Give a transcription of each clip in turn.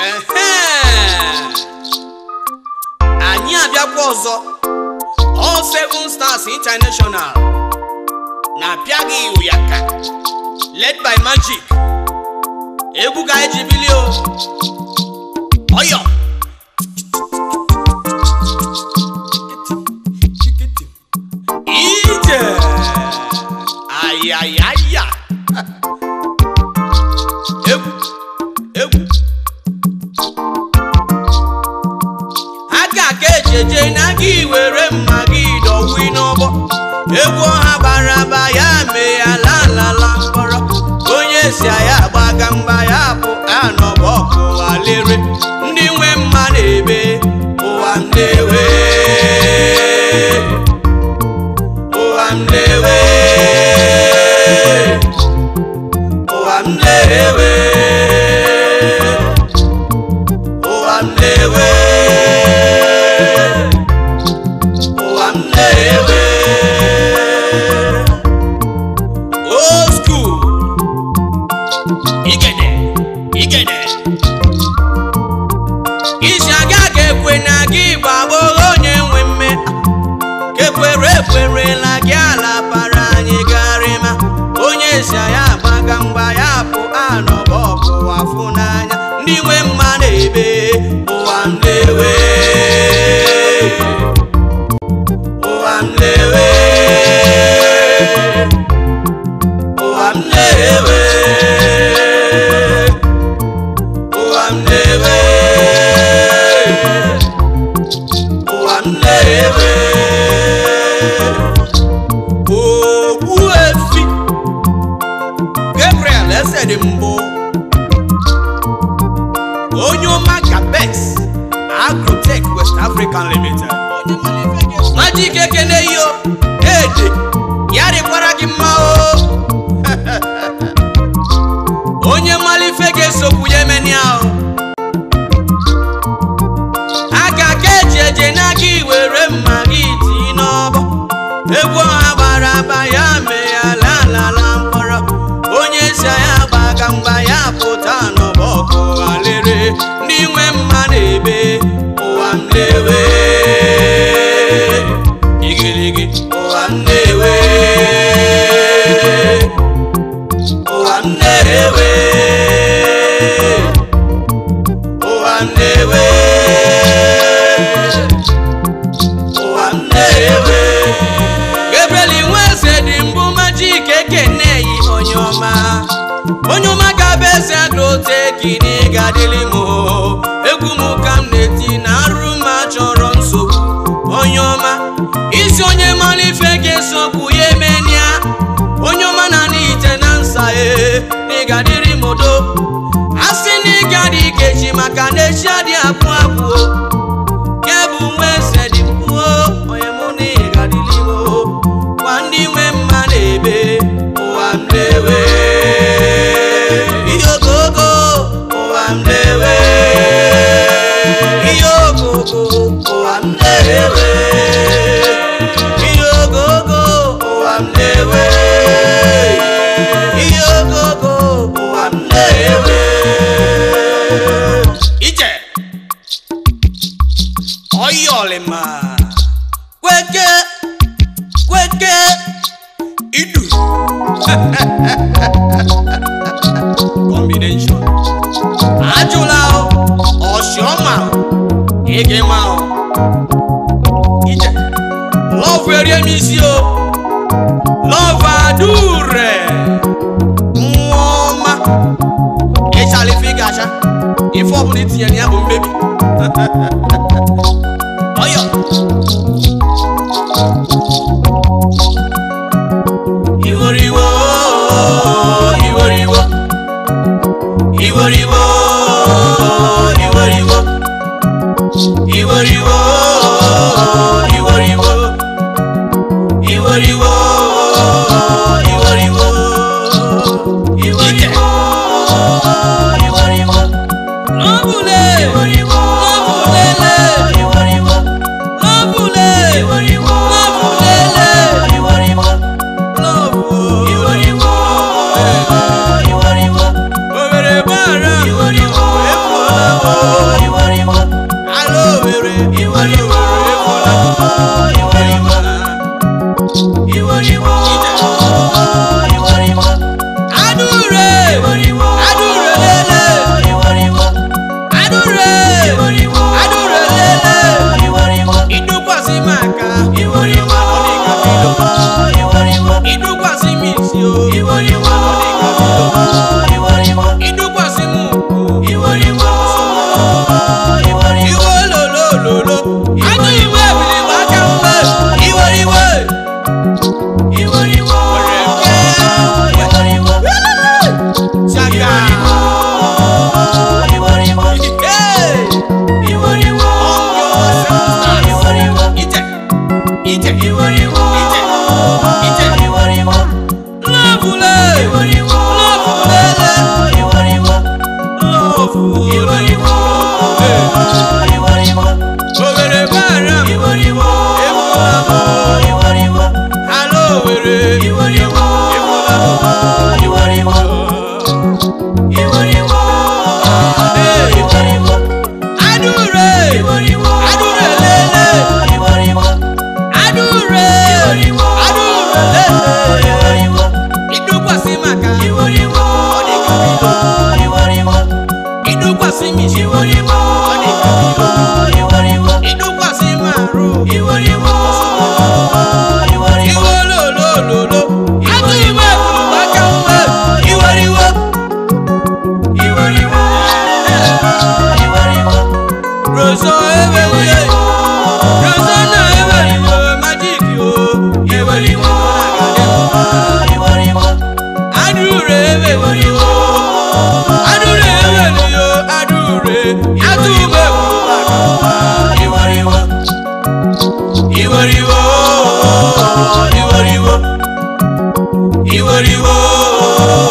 Ehe! anyị abịakwa ọzọ All Seven Stars International na-apịa gị ụyaka led by Magic egwu ka anyị ji bili o ọyọ ije ayayaya egwu egwu aka ka ejeje na gị were mma gị dọwi n'ọgbọ egwu ọha bara aba ya mee ya lalala mkpọrọ onye si ya gbaga mgba ya bụ anọbọ ọkụwa lere ndị nwe mma na-ebe ụwa m na-ewe ụwa m na-ewe ụwa m na-ewe ụwa m na-ewe ụwa m na-ewe old school igede igede isi aga ga-ekwe na gị gbagboro onye nwe mme kekwere ekwerela gị ala bara anyị garịma onye si ya gbaga mgba ya bụ anọbọ ọkụwa fụ n'anya ndị nwe mma na-ebe ụwa m na-ewe ụwa m na-ewe ụwa m na-ewe ụwa m na-ewe ụwa m na-ewe ogbu efi Gabriel eze dị mbụ onye ọma Gabex Agrotech West African Limited Magic ekene yo ede ya dịkwara gị mma o onye malife ga-esokwu ya emeni ahụ aka ka eji eje n'aka iwere mma gị tii n'ọbọ egwu ọha gbara aba ya mee ya lalala mkpọrọ onye si ya gbaga mgba ya pụta n'ọbọ ọkụ alere ndị nwe mma na-ebe ụwa m na-ewe igirigi ụwa m na-ewe ụwa m na-ewe ụwa m na-ewe ụwa m na-ewe Gabriel Nweze dị mbụ Magic ekene yi onye ọma onye ọma ga-abụ eze agroteki ga-adịlị m o. egwu m ka m na-eti na arụ ma chọrọ nsogbu onye ọma isi onye mara ife ga-esokwu ya emenia onye ọma na n'ite na nsa e n'ịgadịrị m udo a sị na ịga dị ikechi maka na echi adị apụ apụ o. Ke bụ nwa eze dị mkpuo onye mụ na ịgadịrị m o. gwa ndị nwe mma na-ebe ụwa m na-ewe ihe ogogo ụwa m na-ewe ihe ogogo ụwa m na-ewe ihe ogogo ụwa m na-ewe ihe ogogo ụwa m na-ewe ije ọyọlịma kweke kweke idu combination ajụla o ọsiọma o ege ma o ije lọvụ erie m isi o lọvụ adure nwa ọma ịchala ife ị ga-acha ife ọbụla itinyere ya bụ mmebi ọyọ iworiwo iworiwo iworiwo iworiwo iworiwo iworiwo iworiwo iworiwo iworiwo iworiwo lọ́bùlé lọ́bùlélé lọ́bùlé lọ́bùlélé lọ́bù.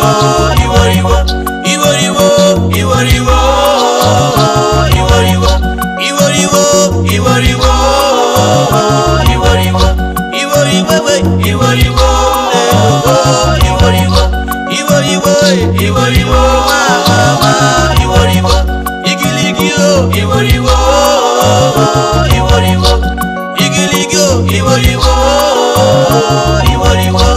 iworiwo iworiwo iworiwo iworiwo iworiwo iworiwo iworiwo iworiwo we iworiwo iworiwo iworiwo iworiwo mama iworiwo igiligi o iworiwo iworiwo igiligi o iworiwo iworiwo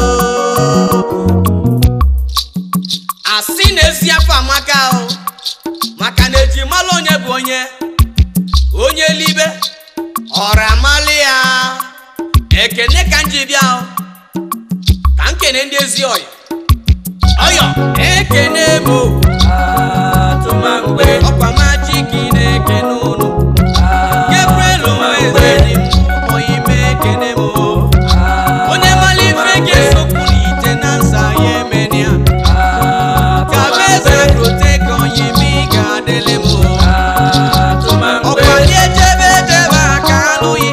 asị na-esi afọ amaka o maka na eji malụ onye bụ onye onye libe ọra malị ya ekene ka m ji bịa o ka m kene ndị ezi ọyọ ọyọ ekene m o atụmangbe ọkwa maji ka ị na-ekene ụnụ Gabriel nweze dị m oyime ekene m o onye mara ife ga-esokwu n'ite na nsa ya emenịa ka bụ eze rote ka onye ime ị ga-adịlị m o ọkwali ejebe ejebe aka anụghị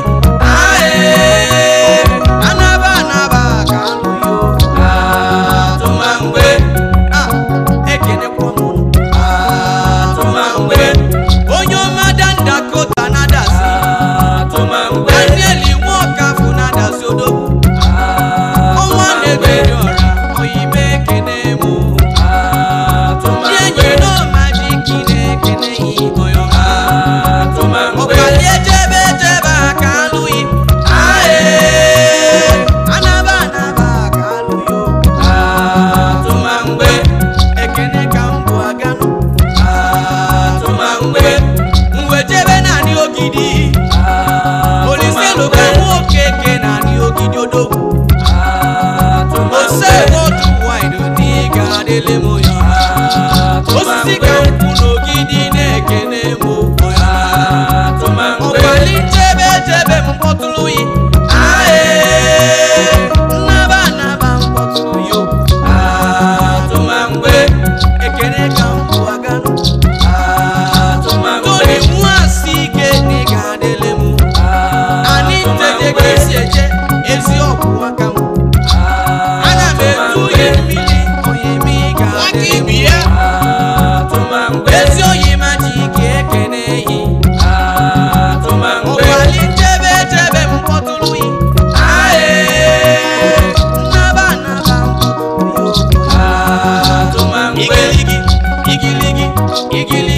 ae anaba anaba aka anụghị o atụmangbe a ekenekwa m ụnụ atụmangbe onye ọma dandakota na-adazi daniel nwe ọkafụ na-adazi odogwu ọnwa na-eberi ọra oyime ekene m ndị enyi n'ọmajiki na-ekene yi oyọma ọkwali ejebe ejebe aka alụghị ae anaba anaba aka alụghị o atụmangbe ekene ka m bụ aganụ atụmangbe mwejebe naanị ogidi olise lụka nwoke ke naanị ogidi odogwu ose otu wide n'ịga adịlị m ya osisi ka nkwụ n'ogidi na-ekene m ya ọkwali chebe chebe m mkpọtụrụ yi ae nnaba nnaba mkpọtụrụ yo atụmangbe ekene ka m bụ aganụ toni nwasi ike na ị ga-adịlị m anyị ntete ka esi eje ezi ọgwụ aka m ana m etu ihe mmiri onye m ị ga-adịlị m ezi oyi ma ji ike ekene yi ọkwali chebe chebe m kpọtụrụ yi ae nnaba nnaba mkpọtụrụ yo igiligi igiligi igiligi